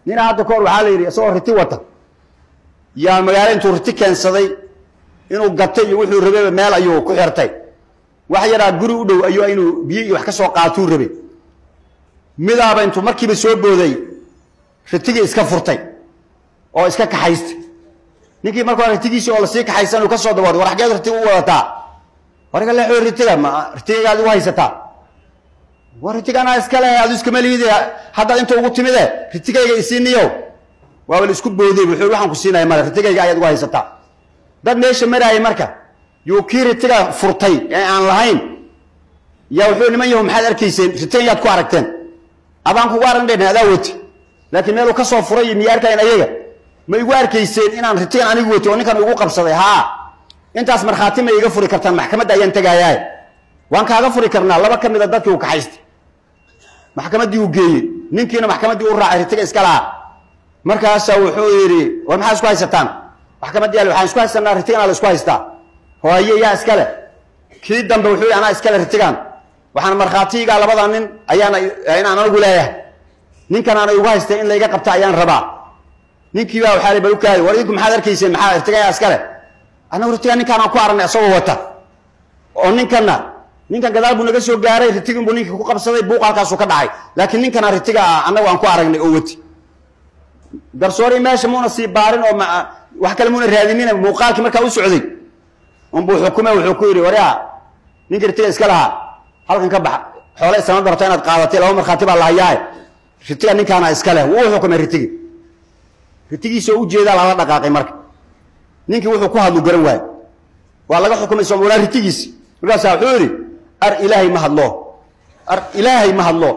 nina hadda kahor waxaa la yidhi isagoo riti wata yaa magaalo intuu riti keensaday inuu gatay iyo wuxuu rabeyba meel ayuu ku xirtay wax yaraa guri u dhow ayuu inuu biyo iyo wax ka soo qaatuu rabay midaaba intuu markiiba soo booday ritigii iska furtay oo iska kaxaystay ninkii markaa ritigiisii oo lasii kaxaysan uu ka soo dabooday war xageed riti u wadataa warga leexo ritiga ma ritigagaad igu haysataa war ritiganaa iska leh adu iskama liidi haddaad inta ugu timide ritigayga isiiniyow waaba la isku booday wuxuu waxaan ku siinaya male ritigayga ayaad ugu haysataa dad meesha maraayay marka yuu kii ritiga furtay ee aan lahayn yaa wuxuu niman yahu maxaad arkayseen ritigan yaad ku aragteen adaan kugu aragndhen adaa wati laakiin meeluu ka soo furay miya arkayn ayaga ma igu arkayseen inaan ritigan anigu wati oo ninkan igu qabsaday haa intaas markhaati ma iga furi kartaan maxkamadda ayaan tegaayaa waan kaaga furi karnaa laba ka mid a dadkii uu kaxaystay maxkamaddii uu geeyey ninkiina maxkamaddii u raacay ritiga iska lahaa markaasaa wuxuu yidhi war maxaa isku haysataan maxkamaddii al waxaan isku haysanaa ritigan la isku haystaa hooye yaa iskale kii dambe wuxuu yidhi anaa iskale ritigan waxaan markhaatiigaa labada nin ayaana inaan anigu leeyahay ninkan aana igu haystay in layga qabta ayaan rabaa ninkii baa waxaa bal u kaadi war idinku maxaad arkayseen maxaa ritigan yaa iskale annagu ritigan ninkaan aan ku aragnay isagoo wata oo ninkanna ninkan gadaal buu naga soo gaaray ritigin buu ninkii ku qabsaday buuq halkaasuu ka dhacay laakiin ninkana ritiga ah annagu aan ku aragnay oo wati garsoori meesha muuna sii baarin oo wax kale muuna raadinin muuqaalkii markaa u socday unbuu xukume wuxuu ku yidhi waryaa ninkii ritiga iska lahaa halkan ka bax xoole sanad rabta inaad qaadatay laba markhaati baa lahayaaye ritiga ninkaana iska leh wuu xukumay ritigi ritigiisoo ujeedaa lala dhaqaaqay marka ninkii wuxuu ku hadlu garan waaye waa laga xukumay soomaalaa ritigiisi markaasaa wuxuu yidhi ar ilaahay ma hadlo ar ilaahay ma hadlo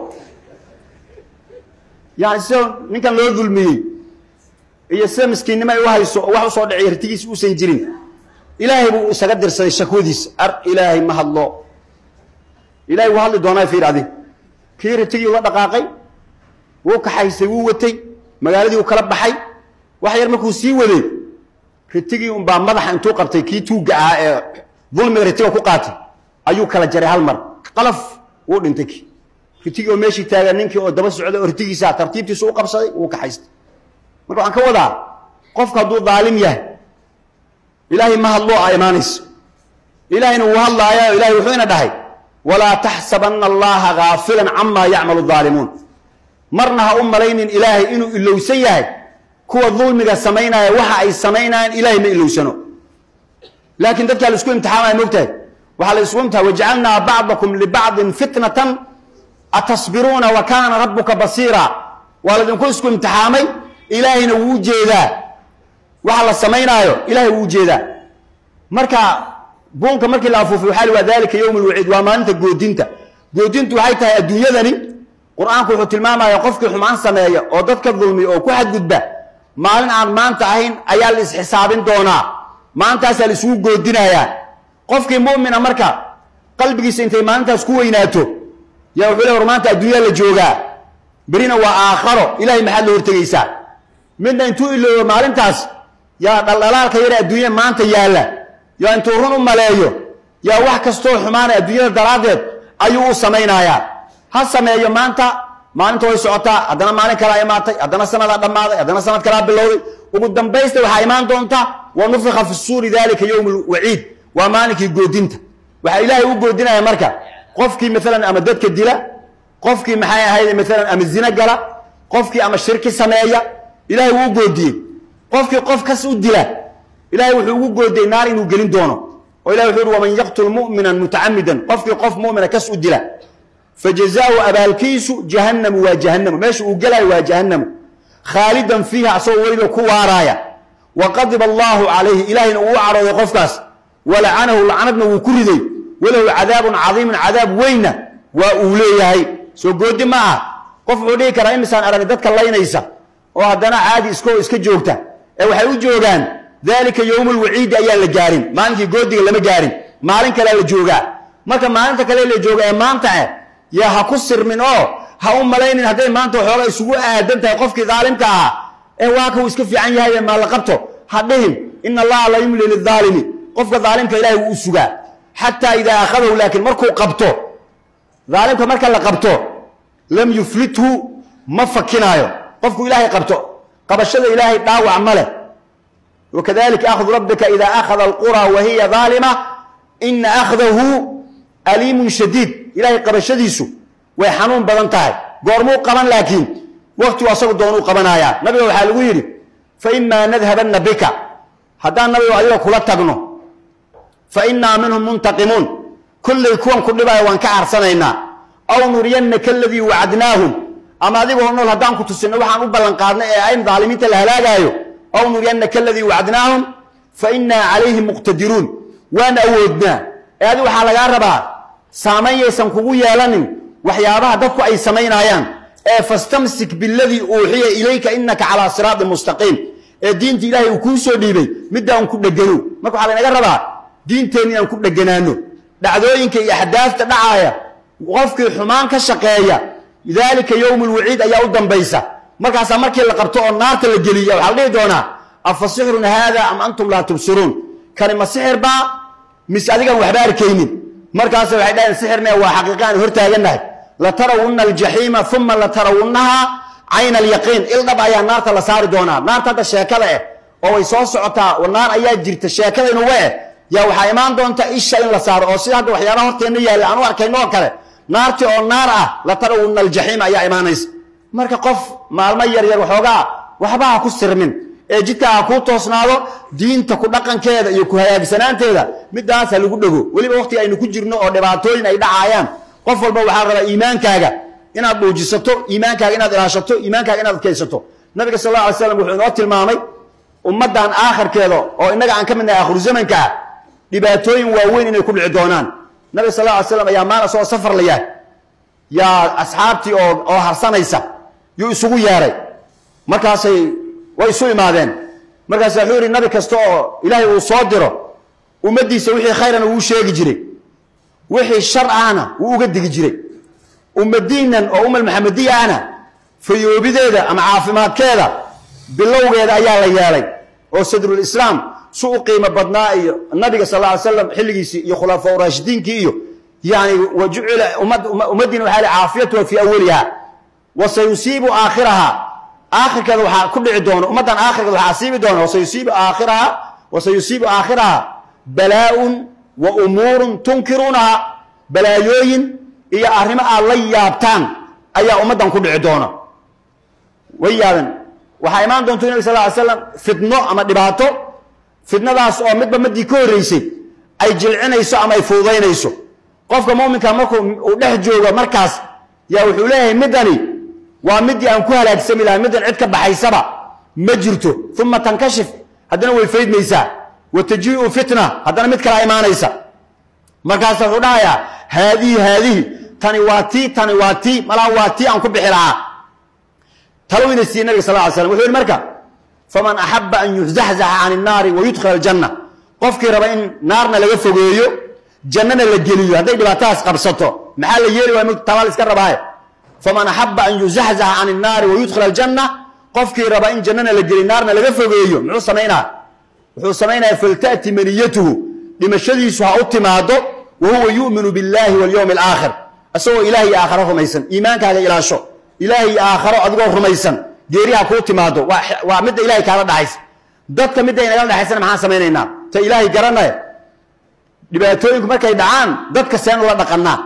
yani sida ninkan loo dulmiyey iyo sida miskiinnimo ay u hayso oo wax usoo dhiciya ritigiisi uusan jirin ilaahay buu isaga dirsaday shakwadiisa ar ilaahay ma hadlo ilahay wuu hadli doonaa fiir adig kii ritigii ula dhaqaaqay wuu kaxaysay wuu watay magaaladii uu kala baxay wax yar markuu sii waday ritigii unbaa madaxa intuu qabtay kii tuugga ahaa ee dulmiga ritiga ku qaatay ayuu kala jaray hal mar qalaf wuu dhintay kii ritigii oo meeshii taaga ninkii oo daba socday oo ritigiisa tartiibtiisu u qabsaday wuu kaxaystay marka waxaan ka wadaa qofku hadduu daalim yahay ilaahay ma hadloo a imaanayso ilaahayna wuu hadlaaya ilahay wuxuu ina dhahay walaa taxsabanna allaha gaafilan camaa yacmalu daalimuun marna ha u malaynin ilaahay inuu ilowsan yahay kuwa dulmiga samaynaya waxa ay samaynayaan ilaahay ma ilowsano laakiin dadkaa la isku imtixaamaya mogtahay waxaa la isku imtixaa wajacalnaa bacdakum libacdin fitnatan atasbiruuna wa kaana rabbuka basiira waa laydinku isku imtixaamay ilaahayna wuu ujeedaa waxa la samaynaayo ilahay wuu ujeedaa marka buunka markii la afuufay waxaa li waa dalika yowm lwaciid waa maalinta goodinta goodintu waxay tahay adduunyadani qur-aanku wuxuu tilmaamaya qofkii xumaan sameeya oo dadka dulmiya oo ku xadgudba maalin aan maanta ahayn ayaa la isxisaabin doonaa maalintaasaa la isugu goodinayaa qofkii mu'mina marka qalbigiisa intay maalintaas ku weynaato yaa wuxuu le war maanta adduunyaa la joogaa berina waa aakharo ilahay maxaad la hortegaysaa midna intuu iloobo maalintaas yaa dhaldhalaalka yare adduunya maanta yaalla yaa intuu run u maleeyo yaa wax kastoo xumaanay adduunyada daraaddeed ayuu u samaynayaa ha sameeyo maanta maalinta way socotaa haddana maalin kalaa imaatay haddana sanadaa dhammaaday haddana sanad kalaa bilowday ugu dambaysta waxaa imaan doonta wa nufika fi suuri dalika yowm lwaciid waa maalinkii goodinta waxaa ilaahay u goodinaya marka qofkii maalan ama dadka dila qofkii maxay ahayd maalan ama zino gala qofkii ama shirki sameeya ilahay wuu u goodiyey qofkii qof kas u dila ilahay wuxuu ugu goodiyey naar inuu gelin doono oo ilahi wuxuu uhi waman yaqtul mu'mina mutacamidan qofkii qof mumina kas u dila fajazaau abaalkiisu jahannamu waa jahannamu meesha uu gelaayo waa jahannamu khaalidan fiiha asagoo weliba ku waaraaya wa qadiba allaahu calayhi ilaahayna uu u cadhooday qofkaas walacanahu lacnadna wuu ku riday walahu cadaabun cadiimun cadaab weynna waa uu leeyahay soo goodi ma ah qof wuxuu dhihi karaa imisaan arag dadka laynaysa oo haddana caadi iskoo iska joogta ee waxay u joogaan daalika yowmu lwaciidi ayaan la gaarin maalinkii goodiga lama gaarin maalin kalea la joogaa marka maalinta kale la jooga ee maanta eh yaa ha ku sirmin oo ha u malaynin hadday maanta waxooga isugu aadan tahay qofkii daalimka ahaa ee waa ka uu iska fiican yahay maa la qabto ha dhihin ina allaha la yumli lidaalimi qofka daalimka ilahay wuu u sugaa xataa idaa akhadahu laakiin markuu qabto daalimka marka la qabto lam yuflithu ma fakinaayo qofku ilaahay qabto qabashada ilaahay dhaawac ma leh wakadalika akhdu rabbika ida akhada alqura wa hiya daalima ina akhdahu aliimun shadiid ilaahay qabashadiisu way xanuun badan tahay goormuu qaban laakiin waktigu asagu doonuu qabanayaa nabiga waxaa lagu yidhi fa imaa nadhabanna bika haddaan nabiga adiga kula tagno fa innaa minhum muntaqimuun kullay kuwan ku dhibaya waan ka carsanaynaa aw nuriyannaka aladii wacadnaahum ama adigoo nool haddaan ku tusinno waxaan u ballan qaadnay ee ayn daalimiinta la halaagaayo aw nuriyannaka aladii wacadnaahum fa innaa calayhim muqtadiruun waan awoodnaa ee adi waxaa lagaa rabaa saamayn yaysan kugu yeelanin waxyaabaha dadku ay samaynaayaan ee fastamsik biladii uuxiya ilayka inaka calaa siraatin mustaqiim ee diinta ilaahay uu kuu soo dhiibay midaan ku dhegano marka waxaa laynaga rabaa diinteenna inaan ku dheganaano dhacdooyinka iyo axdaafta dhacaaya qofkii xumaan ka shaqeeya daalika yowmu lwaciid ayaa u dambaysa markaasaa markii la qabto oo naarta la geliya waxaa la dhihi doonaa afa sixrun haada am antum laa tubsiruun kani ma sixir baa mise adigaan waxba arkaynin markaas waxay dhaheen sixirne waa xaqiiqa aan hortaagannahay latarawunna aljaxiima uma latarawunnaha cayna alyaqiin ildhab ayaa naarta la saari doonaa naarta hadda sheekada eh oo way soo socotaa naar ayaa jirta sheekada inuga eh yaa waxaa imaan doonta isha in la saaro oo sida hadda waxyaabaha horteenna yaalla aan u arkayno oo kale naartii oo naar ah latarawunna aljaxiima ayaa imaanaysa marka qof maalmo yaryar waxoogaa waxba ha ku sirmin ee jidka ha kuu toosnaado diinta ku dhaqankeeda iyo ku hagaagsanaanteeda midaas ha lagu dhego weliba waqtiga aynu ku jirno oo dhibaatooyin ay dhacaayaan qof walba waxaa rabaa iimaankaaga inaad dhuujisato iimaankaaga inaad ilaashato iimaankaaga inaad adkaysato nabiga sal alla alay slam wuxuu inoo tilmaamay ummaddan aakhirkeeda oo innaga aan ka midnahay akhiru zamanka ah dhibaatooyin waaweyn inay ku dhici doonaan nabiga sal alla alay slam ayaa maal asagoo safar la yahay yaa asxaabtii oo oo harsanaysa yuu isugu yeeray markaasay way isu imaadeen markaas wuxuu yidhi nabi kasta oo ilaahay uu soo diro ummaddiisa wixii khayrana wuu sheegi jiray wixii shar ahna wuu uga digi jiray ummadiinan oo umal maxamediya ahna fayoobideeda ama caafimaadkeeda bilowgeeda ayaa la yeelay oo sadrulislaam su u qiimo badnaa iyo nabiga sal ly slam xilligiisii iyo khulafaa raashidiinkii iyo yani wa jucila ummaddiina waxaa caafiyatuha fii awaliha wa sayusiibu aakhiraha aakhirkeeda waxaa ku dhici doona ummaddan aakhirkeeda waxaa asiibi doona wasayusiibu aakhiraha wasayusiibu aakhiraha balaa-un wa umuurun tunkiruunaha balaayooyin iyo arrimo aad la yaabtaan ayaa ummaddan ku dhici doona way yaaben waxaa imaan doonta nabi sal ly slam fitno ama dhibaato fitnadaas oo midba midii ka horreysay ay jilcinayso ama ay fuudaynayso qofka muminka markuu uu dhex joogo markaas yaa wuxuu leeyahay middani waa midii aan ku halaagsami lahay middan cid ka baxaysaba ma jirto uma tankashif haddana way faydmaysaa wa tajiiu fitna haddana mid kalaa imaanaysa markaasa wuxuu dhahayaa haadihi haadihi tani waa tii tani waa tii malaa waa tii aan ku bixi lahaa talowina siiyey nabiga sal ly slam wuxuu yihi marka faman axaba an yuzaxzaxa can innaari wa yudkhila aljanna qofkii raba in naarna laga fogeeyo jannana la geliyo hadday dhibaatadaas qabsato maxaa la yeeli waay tabaal iska rabaaye faman axaba an yuzaxzaxa can innaari wa yudkhila aljanna qofkii raba in jannana la geliyo naarna laga fogeeyo muxuu samaynaa wuxuu samaynaya falta'ti maniyatuhu dhimashadiisu ha u timaado wa huwa yu'minu biاllahi walyowmi alaakhir isagoo ilaah iyo aakharo rumaysan iimaankaaga ilaasho ilaah iyo aakharo adigoo rumaysan geeriha kuu timaado waa midda ilahay kaala dhaxaysa dadka midda inagala dhexaysana maxaan samaynaynaa ta ilaahay garanaya dhibaatooyinku markay dhacaan dadka seen ula dhaqanaa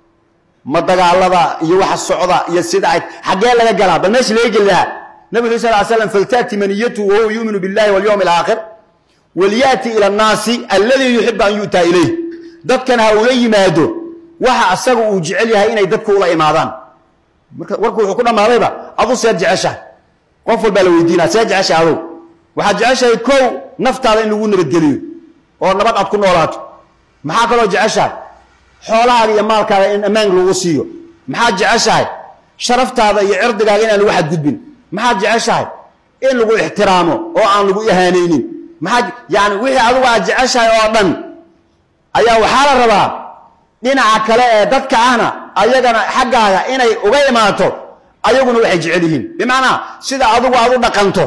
ma dagaalada iyo waxa socda iyo sida ay xaggee laga galaa bal meesha laga geli lahaa nabi uri sal slam falta'ti maniyatu wahuwa yuuminu billahi walyowmi alaakhir walyaati ila annaasi alladii yuxibu an yu'taa ilayh dadkan ha ula yimaado waxa asaga uu jecel yahay inay dadku ula imaadaan warku wuxuu ku dhammaadayba adu seed jeceshahay qof walbaa la weydiinaa see jeceshahay adow waxaad jeceshahay kow naftaada in lagu nabadgeliyo oo nabad aad ku noolaato maxaa kaloo jeceshahay xoolahaaga iyo maalkaaga in ammaan lagu siiyo maxaad jeceshahay sharaftaada iyo cirdigaaga inaan lagu xadgudbin maxaad jeceshahay in lagu ixtiraamo oo aan lagu ihaanaynin maxaa yani wixii adigu aad jeceshahay oo dhan ayaa waxaa la rabaa dhinaca kale ee dadka ahna ayagana xaggaaga inay uga imaato ayaguna waxay jecel yihiin bimacnaa sida adigu aad u dhaqanto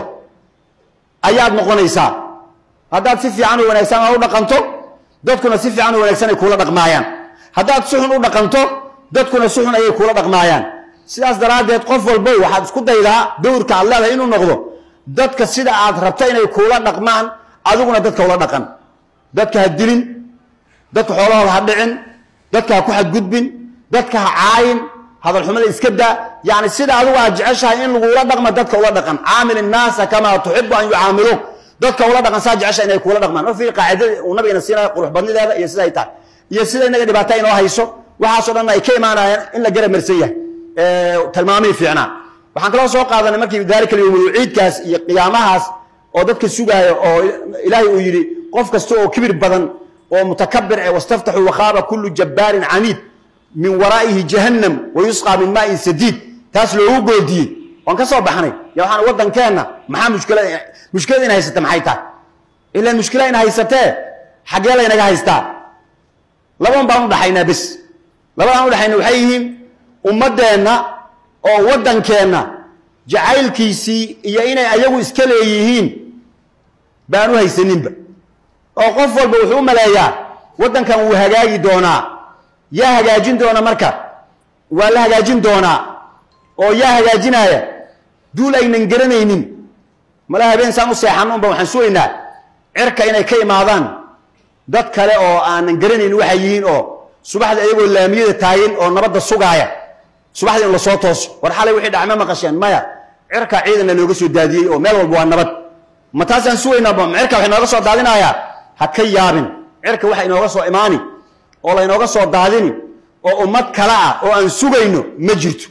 ayaad noqonaysaa haddaad si fiican oo wanaagsan aad u dhaqanto dadkuna si fiican oo wanaagsan ay kuula dhaqmaayaan haddaad si xun u dhaqanto dadkuna si xun ayay kuula dhaqmaayaan sidaas daraaddeed qof walbo waxaad isku daydaa dowrka aad leedahay inuu noqdo dadka sida aad rabto inay kuula dhaqmaan adiguna dadka ula dhaqan dadka ha dilin dadka xoolahooda ha dhicin dadka ha ku xadgudbin dadka ha caayin hadalxumada iska daa yani sida adigu aad jeceshahay in lagula dhaqma dadka ula dhaqan caamil innaasa kamaa tuxibu an yucaamiluuk dadka ula dhaqan saa jecesha inay kuula dhaqmaan ma fi qaacidada uu nabigana siinayo qurux badnideeda iyo sida ay tahay iyo sida inaga dhibaata inoo hayso waxaasoo dhan ay ka imaanayaan in la gara marsan yahay tilmaamihii fiicnaa waxaan kaloo soo qaadanay markii daalika alyawmul ciidkaas iyo qiyaamahaas oo dadka sugaaya oo ilaahay uu yidhi qof kasta oo kibir badan oo mutakabir eh wastaftaxuu wakhaaba kullu jabbaarin caniid min waraa'ihi jahannam wa yusqaa min maa'in sadiid taas loogu goodiyey waan ka soo baxnay ya waxaan waddankeenna maxaa mushkila mushkilada in haysata maxay tahay ilaan mushkila in haysatee xaggee laynaga haystaa laban baan udhaxaynaa bes labadaan udhaxayna waxay yihiin ummaddeenna oo waddankeenna jacaylkiisii iyo inay ayagu iska leeyihiin baan u haysaninba oo qof walba wuxuu u maleeyaa waddankan wuu hagaagi doonaa yaa hagaajin doona marka waa la hagaajin doonaa oo yaa hagaajinaaya duul aynan garanaynin mala habeen saan u seexanno unba waxaan sugaynaa cirka inay ka imaadaan dad kale oo aanan garanaynin waxay yihiin oo subaxda iyagoo laamiyada taagan oo nabadda sugaaya subaxda in lasoo tooso war xalay wixii dhacma maqasheen maya cirka ciidanna looga soo daadiyey oo meel walba waa nabad ma taasaan sugaynaa ma cirka wax inooga soo daadinayaa ha ka yaabin cirka waxa inooga soo imaani oo laynooga soo daadini oo ummad kale ah oo aan sugayno ma jirto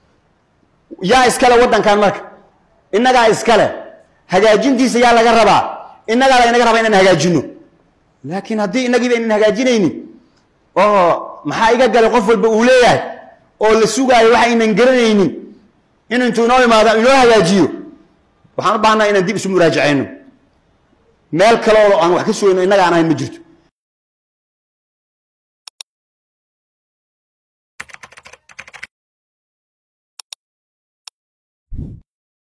yaa iskale waddankan marka innagaa iskale hagaajintiisa yaa laga rabaa innagaa laynaga rabaa inaan hagaajino laakiin haddii innagiiba aynan hagaajinaynin oo maxaa iga galay qof walba uu leeyahay oo la sugaayo waxa aynan garanaynin in intuu inoo imaado inoo hagaajiyo waxaan u baahnaa inaan dib isu muraajacayno meel kale oo aan wax ka sugayno innaga aan ahayn ma jirto